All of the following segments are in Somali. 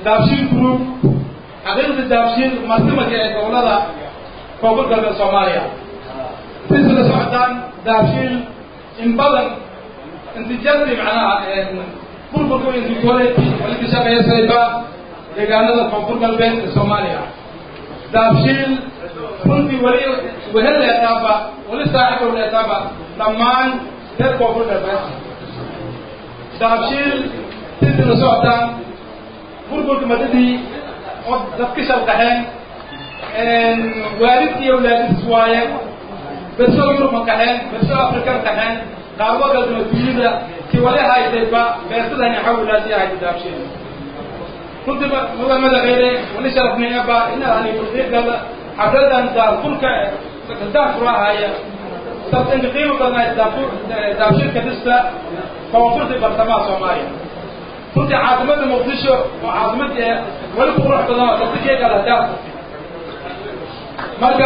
daabshiil group xaqiiqda daabshiil martimaka ee gobolada koonfur galbeed soomaaliya sida la socdaan daabshiil in badan intijadii macnaha burburka intikooleti wali ka shaqeysayba deegaanada koonfur galbeed ee soomaaliya daabshiil runtii weli wehel leetaaba weli saaxibow leetaaba dhammaan reer koonfur galbeed daabshiil sidii la socdaan burburka madadii oo dadka shalqaxeen waalidkii awlaadis waaye bersoo yurub ma qaxeen bersoo afrika qaxeen qaarbo galbeed dunida si wali haysayba beersadani xawlaasi haysa daabshiil runtii mudan madaxweyne wali sharafnayaba inaani kurdiigada xafladan daafurka daafura haya sabtanka qiimo badan daabshiilka dhista koonfurta bartamaha soomaaliya runtii caasimada muqdisho oo caasimad ee weli qurux badan oo sabtikeega lahdaaf marka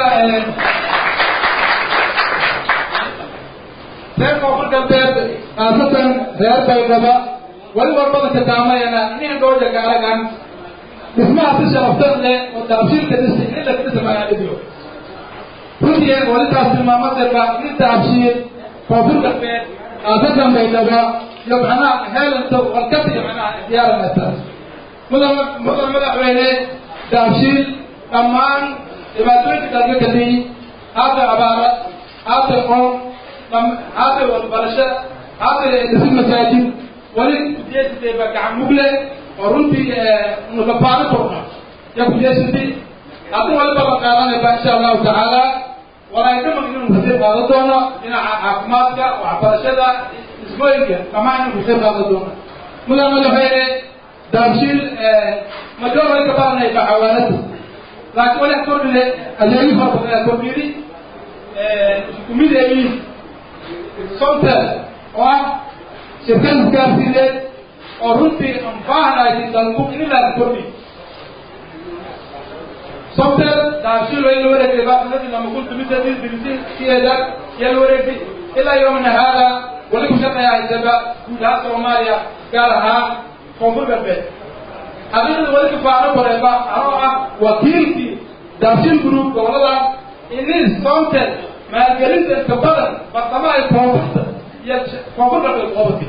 reer koonfur galbeed khaasatan reer baydhaba weli warbada kadaamayana inin dhooja gaaragan dhismaha si sharaftan leh oo daabshiilka dhisi in la dhisa magaaladiyo runtii walitaas tilmaamadeba in daabshiil koonfur galbeed khaasatan baydhaba iyo macnaha heelanta warkada iyo macnaha diyaaranaysa mudan mudan madaxweyne daabshiil dhammaan dhibaatooyinka dalka kadii haata abaara haata qoon haata waxbarasho haata dhisid masaajid wali kujeesatayba gacan mugle oo runtii nukafaano korna ya kujeesatay haddii wali balan qaadanayba insha allahu tacaala waraydama inuu kasii qaadan doono dhinaca caafimaadka waxbarashada dhismooyinka dhammaan inuu kasii qaadan doono mudan madaxweyne daabshiil majoor wali ka baranayba xawaanada laakiin wali kordhile adeegi fara badan kordhiri kumideeyi sontel oo ah shirkad isgaarsiineed oo runtii aan baahnahay dalku in la kordhi sontel daabshiil waa in la wareegtay baasanadii lama kun tumidadii dirisiyeeda yaa la wareegtay ilaa yawmina haada wali ku shaqeeya haysaba guud ahaan soomaaliya gaar ahaan koonfur galbeed xaqiiqda wali kafaano bareeba anoo ah wakiilkii daabshiil group gobolada inin sontel maalgelinta inta badan bartamaha koonfurta iyo koonfur galbeed qobati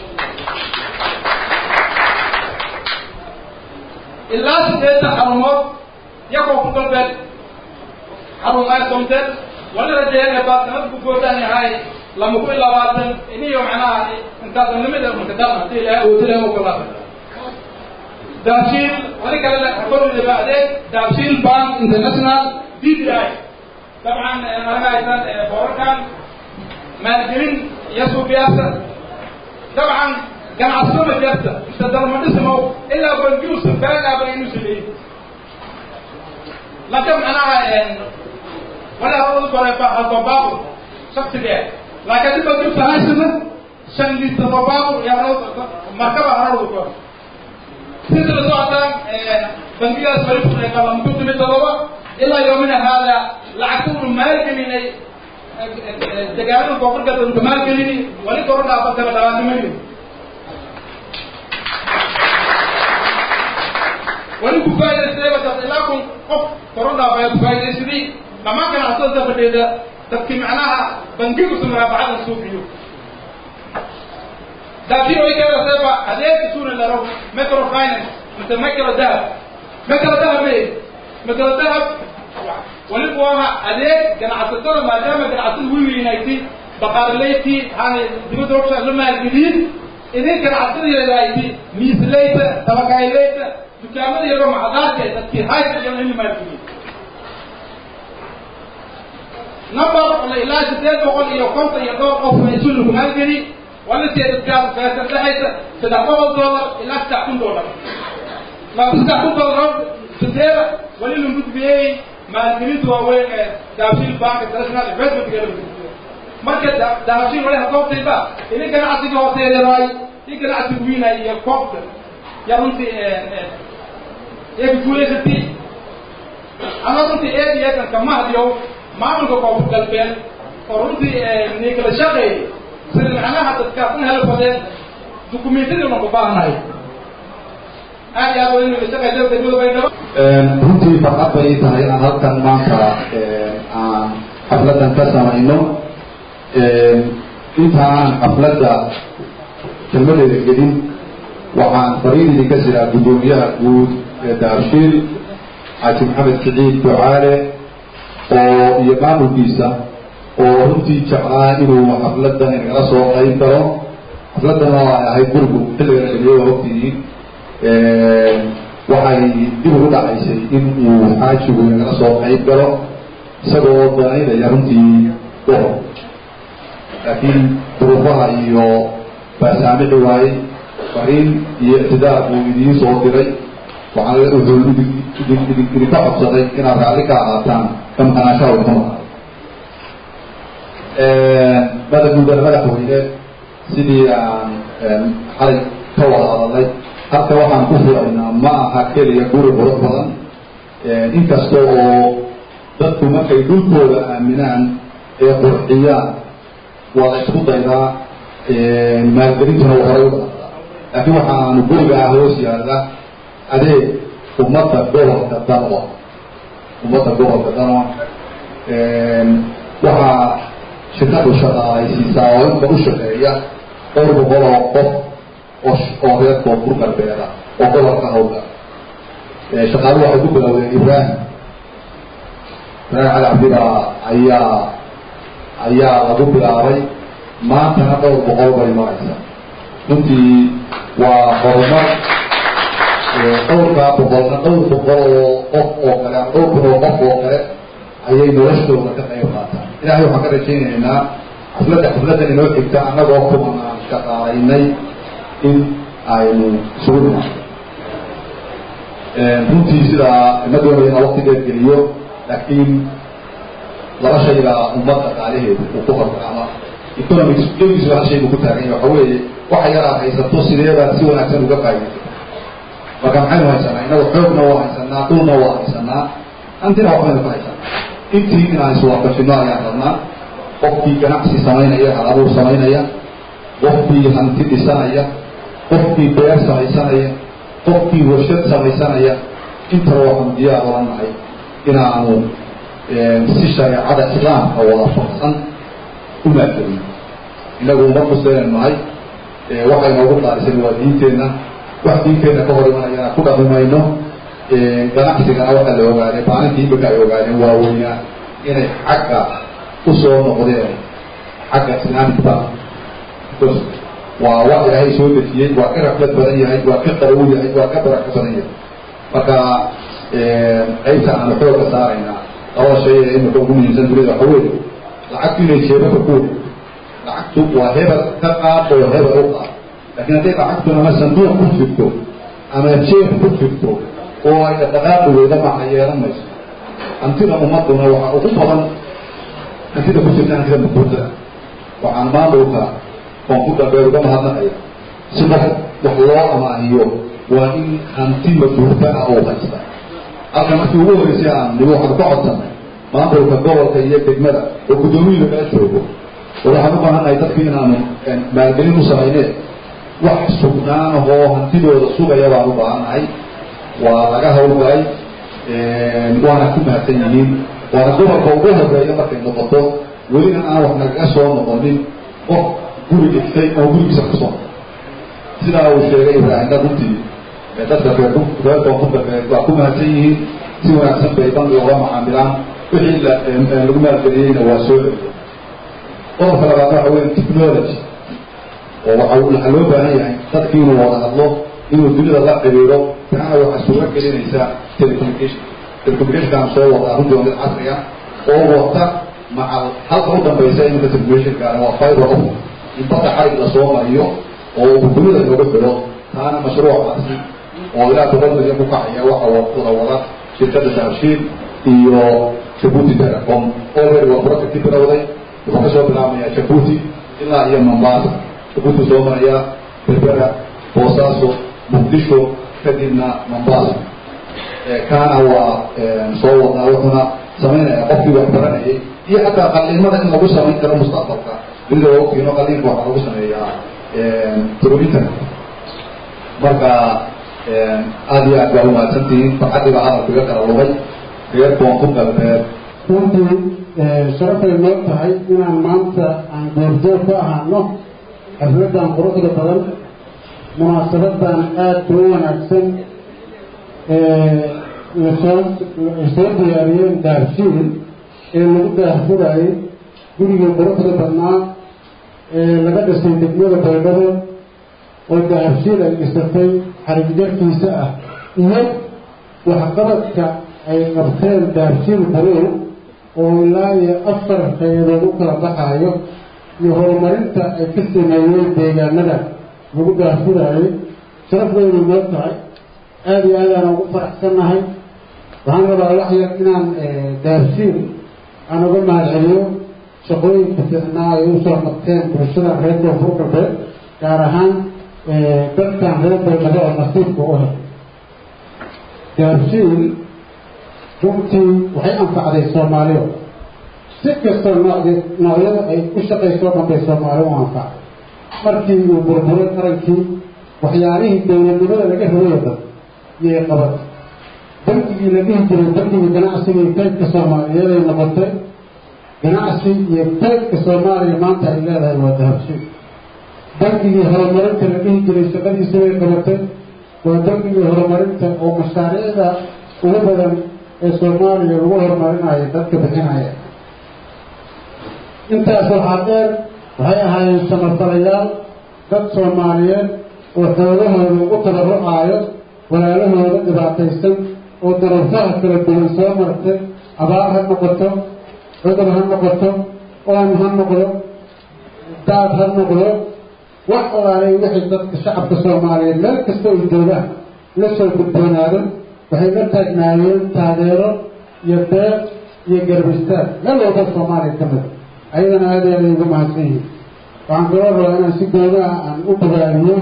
ilaa sideetan xarumood iyo koonfur galbeed xarumaha sontel wali rajeeyanaba sanad ku goodaan yahay lama ku labaatan iniyo macnaha intaasanimada makadama hadii ilahay awoodila ogolaada daabshiil wali kale kornaba adeeg daabshiil bank international d d i dabcan anaga haysan boorarkan maalgelin iyo suuqiyaasa dabcan ganacsado ma jirta mise dalmadhismo ilaa banjuusa baagaaba inuu sameeyey laakiin macnaha wala hawadu koreeba halbabaaqu shaksiga laakiin hadii banjuusa haysana shan liita babaaqu yaa markaba harawdu kore sida la socotaan bangigaas wali fureeka lama ku timi todoba ilaa yoomina haada lacagtunu maalgelinay degaanada koonfur galbeed maalgelini wali koro dhaafataba labaatan milyan wali ku faa'idaystayba dad ilaa kun qof koro dhaafaya ku faa'idaystay dhammaan ganacsatada fadheeda dadkii macnaha bangigu sumaraabacadan suuqiyo laakiin way keedatayba adeegka suuna laro microfinance mise micro dahab micro dahab me micro dahab waliba waa adeeg ganacsatada maadaama ganacsatada wiwiinayti baqaarleyti hana dibadda robsha la maalgeliyin idin ganacsatada ayti miisleyta tabakayleyta dukaamada yaro macdaadka dadkii haysa iyo in la maalgeliyin number ilaa sideed boqol iyo konton iyo dhowr qof isu lagu maalgeli wala seedadkaas feesar dhexaysa saddex boqol dollar ilaa saddex kun dollar maa saddex kun dollar sideeda wali la gudbiyey maalgelinta waaweyn ee daabshiil bank international investment galmudug marka daabshiil wali hakoobtayba ini ganacsiga hooseeyaraay in ganacsiga wiinay iyo koobta ya runtii eegi guulaysatay ama runtii eeg eegan kamahdiyo maamulka koonfur galbeed oo runtii nikala shaqeey sida macnaha dadkaasna helo badeen dukumentiyadii una ku baahnahay aad iyo aad waa inuu isaga jabka degmada baydhabo runtii farxad bay tahay inaan halkan maanta aan xafladan ka samayno inta aan xafladda kelmadeeda gelin waxaan fariin idinka siraa guddoomiyaha guud ee daarshiil xaaji maxamed siciid ducaale oo iyo maamulkiisa oo runtii jeclaa inuu xafladan inagala soo qayb galo xafladan oo ay ahayd gurigu xilliga dhaliyo waa ogtihiin waxay dib ugu dhacaysay in uu xaajigu inagala soo qayb galo isagoo danaynaya runtii gobob laakiin duruufaha iyo baasaamixi waayey fariin iyo ictidaar buu idiin soo diray waxaan wuxuu idinka codsaday inaad raalli ka ahaataan ka maqanaashaha idinka maqan mada guudana madaxweyne sidii aan xalay ka wada hadalay halka waxaan ku furaynaa ma aha keliya guri qurux badan inkasta oo dadku markay dhulkooda aaminaan ee qurxiyaan waa la isku daydaa maalgelintuna waa horay u dhaqdaa laakiin waxaanu gurigaa hoos yaalla adeeg ummadda gobolka danwa ummadda gobolka danwa waxaa shirkadu shaqaalaysiisaa oo inka u shaqeeya dhowr boqol oo qof oo oo reer koonfur galbeeda oo gobolka hawga shaqaalu waxay ku bilowdeen ibraahim ibraahim cali cabdibaa ayaa ayaa lagu bilaabay maantana dhowr boqol bay maraysa runtii waa horumar dhowrkaa boqolna dhowr boqol oo qof oo kale ama dhowr kun oo qof oo kale ayay noloshooda ka qayb qaataan ilahay waxaan ka rajaynaynaa xafladda xafladdan inoo xigta annagoo kuman aan shaqaalaynay in aynu isugu dhimaano runtii sidaa ma doonaya inaa wakti dheer geliyo laakiin laba shaygaa ummad dhaqaalaheedu uu ku hormar ama economics gebigiisu hal shay buu ku taagan yahay waxa weeye waxa yaraad haysato sideebaad si wanaagsan uga faa'idaysata marka maxaynu haysanaa innagu xoogna waa haysanaa dhulna waa haysanaa antina waxbaynu ku haysanaa intii inaan iswaafajino ayaan rabnaa qofkii ganacsi samaynaya hal abuur samaynaya qofkii hanti dhisanaya qofkii beer samaysanaya qofkii warshad samaysanaya intaba waxaanu diyaar ola nahay inaanu si shareecada islaamka waafaqsan u maalgelino inagu umad muslimaynu nahay waxay noogu qaalisan waa diinteenna wax diinteenna ka hor imanayana ku dhaqmimayno ganacsigana waxaa la ogaaday maalintii imika ay ogaadeen waaweynaa inay xagga usoo noqdeen xagga islamic bank waa wax ilaahay soo dejiyey waa ka raflad badan yahay waa ka qarow yahay waa ka barako badan yahay marka qaybta aanu xooga saaraynaa labada shay ee imika ugu muhiimsan dunida waxa weeye lacagtu inay jeebaka ku lacagtu waa hebel ka qaad oo hebel u qaad laakiin hadday lacagtu ama sanduuq ku jirto ama jeeb ku jirto oo ay dhaqaaqi weyda maca yeelan mayso hantida ummaduna waxaa ugu badan hantida ku jirta hantida makuurtada waxaan maamulka koonfur galbeed uga mahadnaqaya si qof wax loo amaahiyo waa in hanti makuurta ah oo haysta halka markii ugu horeysay aan nigo waxaanu ka codsanay maamulka gobolka iyo degmada oo guddoomiyada kala joogo oo waxaan u baahannahay dadku inaanu maalgelin u samayneen wax sugnaanahoo hantidooda sugaya baan u baahannahay waa laga hawlgalay waana ku mahadsan yihiin waana gobolka ugu horeeya markay noqoto welina aan wax nagaga soo noqonin qof guri dhigtay oo gurigiisa kasoo sidaa uu sheegay ibraahimna runtii dadka reer reer koonfur galbeed waa ku mahadsan yihiin si wanaagsan bay bangi oga macaamilaan wixii lagu maalgeliyeyna waa soo celiya qodobka labaad waxa weya technology oo waxa waxaa loo baahan yahay dadki inuu wada hadlo inuu dunida la xiriiro taana waxaa suura gelinaysaa telecommunication telecommunicationkaan soo wadaa runtii waa mid casri ah oo wata maca halka u dambaysa iminka telecommunicationkaana waa fiber of in badda xarig la soo mariyo oo uu dunida looga filo taana mashruucaasi oo ilaa boqol milyan ku kacaya waxa wada wada shirkadda dahabshiil iyo jabuuti telecom already waa projecti bilowday wuxuu ka soo bilaabmayaa jabuuti ilaa iyo mombasa jabuuti soo maraya berbera boosaaso muqdisho kadibna mombasa kaana waa soo wadnaa wuxuuna samaynaya qofkii wax baranayay iyo xataa qaliimada in lagu samayn karo mustaqbalka dunida waa ogtiino qaliinka waxaa lagu sameeyaa through internet marka aada iyo aad baa umahadsantihiin farxaddii baa hadalku iga kala lumay reer koonfur galbeed runtii sharafay noo tahay inaan maanta aan goorjoog ka ahaano xafladan quruxda badan munaasabadan aada u wanaagsan lasoo soo diyaariyeen daarshiil ee lagu daahfurayay gurigii quruxda badnaa ee laga dhisay degmada baydhabo oo dahabshiil ay dhisatay xarigjarkiisa ah iyo waxqabadka ay qabteen dahabshiil baruur oo ilaa iyo afar hay-adood u kala baxaayo iyo horumarinta ay ka sameeyeen deegaanada lagu daahfurayay sharafdaydu noo tahay aada iyo aadaan ugu faraxsannahay waxaan rabaa wax yar inaan dahabshiil aan uga mahad celiyo shaqooyinka fiicnaa ay usoo qabteen bulshada reer koonfur galbeed gaar ahaan dadkan reer baydhabo oo nasiibka u hay dahabshiil runtii waxay anfacday soomaaliya si kastoo nooc noocyada ay u shaqaysoo dhan bay soomaali u anfacday markii uu burburay qarankii waxyaalihii dowladnimada laga hawaya dhan iyay qaban bankigii la dhihi jiray bankiga ganacsiga iyo kaydka soomaaliyeed ay noqotay ganacsi iyo kaydka soomaaliya maanta ay leedahay waa dahabshiil bankigii horumarinta la dhihi jiray shaqadiisa way qabatay waa bankigii horumarinta oo mashaariicda ugu badan ee soomaaliya lagu horumarinayo dadka bixinaya intaas waxaa dheer waxay ahaayeen samafalayaal dad soomaaliyeed oo xoolahooda ugu tabarucaayo walaalahooda dhibaataysan oo daruufaha kala duwan soo martay abaar ha noqoto cudur ha noqoto oon ha noqdo daad ha noqdo wax alaalay wixii dadka shacabka soomaaliyeed meel kasta ay joogaan la soo gudboonaado waxay la taagnaayeen taageero iyo deeq iyo garbistaag meel walba soomaaliya ka mid ayadana aada aada uga mahadsan yihiin waxaan kaloo rabaa inaan si gooda ah aan u bogaaliyo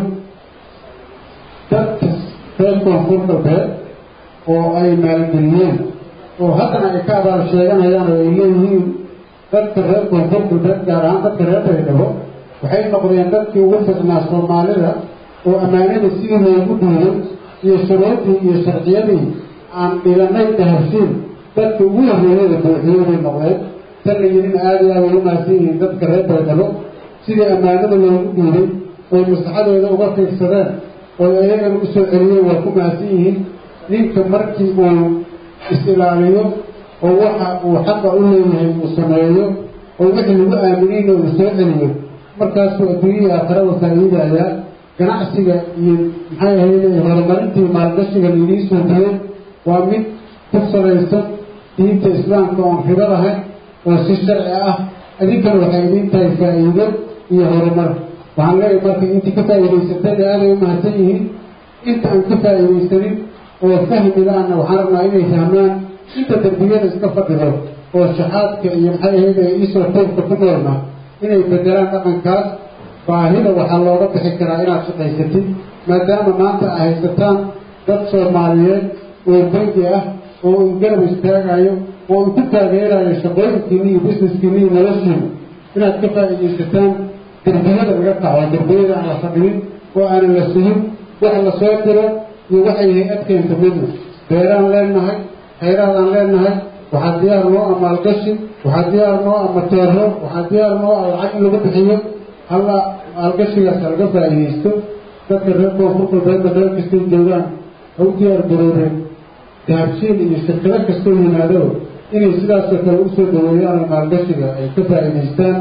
dadka reer koonfur galbeed oo ay maalgeliyeen oo haddana ay ka abaal sheeganayaan oo ay leeyihiin dadka reer koonfur galbeed gaar ahaan dadka reer baydhabo waxay noqdeen dadkii ugu ficnaa soomaalida oo ammaanada sidii loogu dhiiday iyo shuruudii iyo sharciyadii aan dhiganay dahabshiil dadka ugu horreeyada buuxiyey bay noqdeen tan la yidhina aada iyo aada ugu mahadsan yihiin dadka reer baydhabo sidii ammaanada loogu dhiiday oy maslaxadooda uga fiirsadeen oo iyagana u soo celiyeen waa ku mahadsan yihiin ninka markii uu is-ilaaliyo oo waxa uu xaqa u leeyahay uu sameeyo oo wixii lagu aaminayna uu soo celiyo markaasuu adduunyihii aakhirada faa'iidayaa ganacsiga iyo maxay ahayde horumarintii maalgashiga laidii suubiyey waa mid ku salaysan diinta islaamka oon ribo lahayn oo si sharci ah idinkana waxay idiin tahay faa'iido iyo horumar waxaan leeyahay marka intii ka faa'iidaysateen aaday u mahadsan yihiin inta aan ka faa'iidaysanin oo fahmilaana waxaan rabnaa inay fahmaan inta darbiyada iska fadhido oo shaxaadka iyo maxay ahayde iisoo toobka ku noolna inay bedelaan dhaqankaas baahida waxaa looga bixi karaa inaad shaqaysatid maadaama maanta a haysataan dad soomaaliyeed oo bangi ah oo un garab istaagayo oo un ku taageerayo shaqooyinkiini iyo busineskiini iyo noloshiina inaad ka faa'iidaysataan derbiyada laga kaco derbiyada aan la fadhiyin oo aanan la suhin wax la soo diro iyo waxay hay-ad keenta midna beeraan leenahay khayraadaan leenahay waxaa diyaar noo ah maalgashi waxaa diyaar noo ah mateero waxaa diyaar noo ah lacag in lagu bixiyo halla maalgashigaas laga faa'iidaysto dadka reer koonfur galbeedda meel kastay joogaan ha u diyaar garoobeen dahabshiil iyo shirkado kastoo yimaado inay sidaasoo kale usoo dhaweeyaan oo maalgashiga ay ka faa'iidaystaan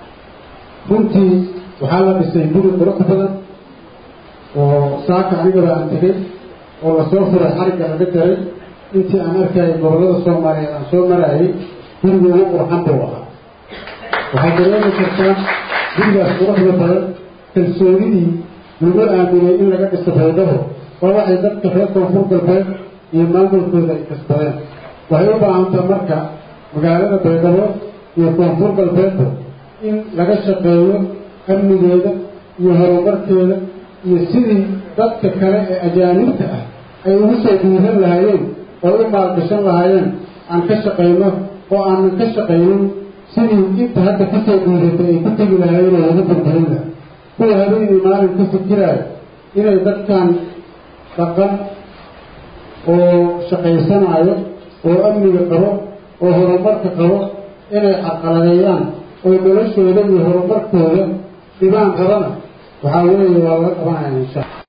runtii waxaa la dhisay guri qurux badan oo saaka anigaba aan tegay oo lasoo furay xarigga laga jaray intii aan arkayay gobollada soomaaliyeed aan soo marayay guriga ugu qurxan buu ahaa waxay dareemi kartaan gurigaas quruxda badan kalsoonidii lagu aaminay in laga dhiso baydhabo waa waxay dadka reer koonfur galbeed iyo maamulkooda ay kasbadeen waxay u baahantaa marka magaalada baydhabo iyo koonfur galbeedba in laga shaqeeyo amnigeeda iyo horumarkeeda iyo sidii dadka kale ee ajaanibta ah ay ugu soo dhiiran lahaayeen oo u maalgashan lahaayeen aan ka shaqayno oo aanan ka shaqaynin sidii inta hadda kusoo dhiiratay ay ku tegi lahaayeen oo lagu burburin laha kuwa habeenii maalin ku fikiraayo inay dadkan dhaqan oo shaqaysanayo oo amniga qabo oo horumarka qabo inay carqaladeeyaan oo noloshooda iyo horumarkooda dhibaan qabana waxaa weeye waa laga qabanaya insha